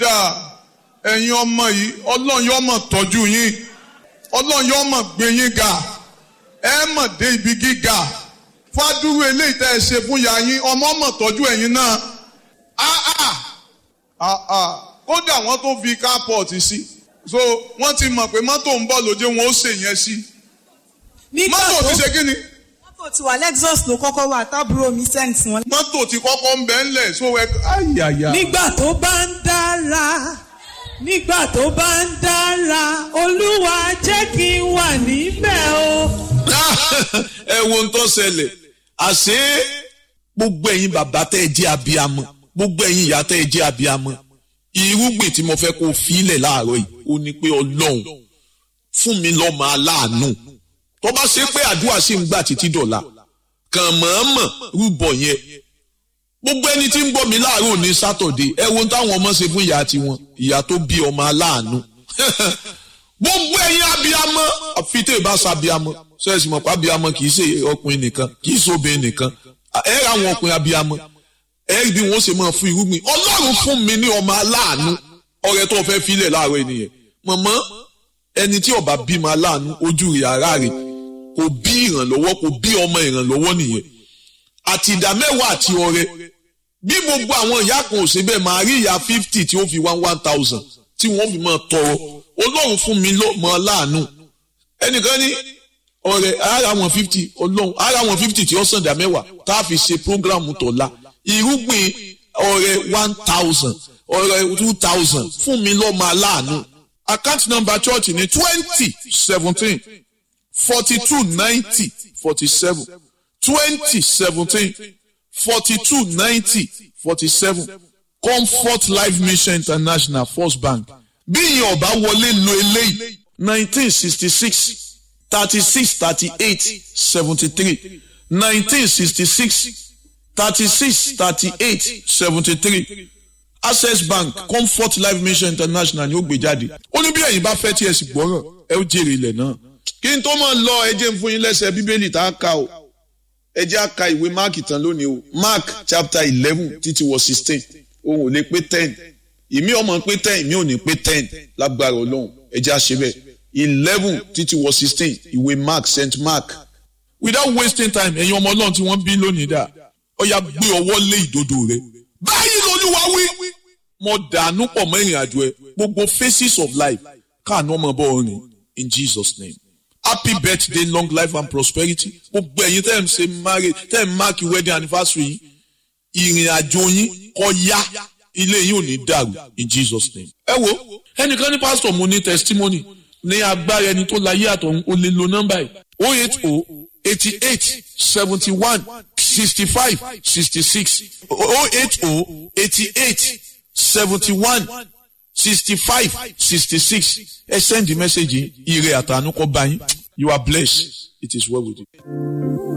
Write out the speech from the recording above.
ọ̀dà ẹ̀yin ọmọ yìí ọlọ́run yóò mọ̀ tọ́jú yín ọlọ́run yóò mọ̀ gbé yín ga ẹ mọ̀ dé ibi gíga fádúró eléyìí tẹ́ ẹ ṣe fún ya yín ọmọ mọ̀ tọ́jú ẹ̀yin náà áá áá kódà wọ́n tó fi kápọ̀tì sí so wọ́n ti mọ̀ pé mọ́tò ń bọ̀ lójú wọn ó ṣe yẹn sí nígbà mọ́tò tó ti ṣe kí ni mọ́tò tí wà lexus ló kọ́kọ́ wà tábúrò mi sent wọn. mọ́tò ti kọ́kọ́ ń bẹ́ ńlẹ̀ so ẹ ayàyà. nígbà tó bá ń dára nígbà tó bá ń dára olúwa jẹ́ kí n wà níbẹ̀ o. ẹ wo ń tó ṣẹlẹ̀ àṣé gbogbo ẹ̀yin bàbá tẹ́ ẹ jẹ́ abiyamọ gbogbo ẹ̀yin ìyá tẹ́ ẹ jẹ́ abiyamọ irúgbìn tí mo fẹ́ kó filẹ̀ láàárọ̀ yìí ó ní pé ọlọ́run fún mi lọ́mọ aláàánú tó bá ṣe pé àdúrà sì ń gbà títí dọ̀la kàn mọ̀ọ́mọ̀ rúbọ yẹn gbogbo ẹni tí ń gbọ́ mi láàárọ̀ ní sátọ̀dé ẹ wo táwọn ọmọ ṣe fún ìyá tiwọn ìyá tó bí ọmọ aláàánú gbogbo ẹ̀yin abiyamọ àfi tẹ́ ẹ bá sa abiyamọ sẹ́ẹ̀sì mọ̀ pé abiyamọ kì í ṣe ọkùnrin nìkan kì í ṣe obìnrin nìkan ẹ ra àwọn ọkùnrin abiyamọ ẹ rí bí wọ́n ṣe máa fún irúgbìn ọlọ́run fún mi ní ọmọ aláàánú ọ̀rẹ́ tó fẹ́ filẹ̀ láàárọ̀ ènìyàn mọ̀mọ́ ẹni tí ọba bímọ aláàánú ojú rẹ̀ ara rẹ̀ kò bí ìrànlọ́wọ́ kò bí ọmọ ìrànlọ́wọ́ nìyẹn àti ìdá mẹ́wàá àti ọrẹ bí gbogbo àwọn ìyá kan ò ṣe bẹ́ẹ̀ máa rí ìyá fifty tí ó fi one one thousand tí wọ́n fi máa tọrọ ọlọ́run fún mi lọ́mọ aláàánú ẹnìkan ní ọrẹ ara wọn fifty ọlọ́run ara wọn fifty tí ó sàn dá mẹ́wàá tá a fi ṣe programu tọ̀la irúgbìn ọrẹ one thousand ọrẹ two thousand fún mi lọ́mọ aláàánú account number church ní twenty seventeen forty two ninety forty seven twenty seventeen forty two ninety forty seven comfort life mission international first bank bí ìyẹn ọba wọlé lo eléyìí nineteen sixty six thirty six thirty eight seventy three nineteen sixty six thirty six thirty eight seventy three access bank comfort life mission international ni ó gbé jáde ó ní bí ẹ̀yin bá fẹ́ tí ẹ sì gbọ́ràn ẹ ó jèrè ilẹ̀ náà kí n tó máa lọ ẹ jẹ́ n fún yín lẹ́sẹ̀ bíbélì tá a kà o ẹ jẹ́ a ka ìwé mark tán lónìí o mark chapter eleven títí wọ sixteen òun ò lè pé ten ìmí ọmọ pé ten ìmí ò ní pé ten lágbára ọlọ́run ẹ jẹ́ a ṣe bẹ́ẹ̀ eleven títí wọ sixteen ìwé mark saint mark without wasting time ẹ̀yin ọmọ ọlọ́run tí wọ́n bí lónìí dà ó yá gbé ọwọ́ lé ìdodo rẹ báyìí lolúwa wí mo dànù pọ̀ mọ́ ìrìn àjò ẹ gbogbo phases of life káàánú ọmọ bọ́ ọ̀rìn in jesus name happy birthday long life and prosperity gbogbo ẹ̀yin tẹ́ ẹ̀ ń ṣe marriage tẹ́ ẹ̀ ń mark wedding anniversary yìí ìrìn àjò yín kó yá ilé yín ò ní dàrú in jesus name. ẹ wo ẹnìkan ní pásítọ̀ mo ní testimony ní agbára ẹni tó láyé àtọ̀hún ó lè lo nọ́mbà yìí o eight o eighty eight seventy one sixty five sixty six o eight o eighty eight seventy one sixty five sixty six ẹ send the message yìí ire àtànú kọ́ bá yín you are blessed it is well with you.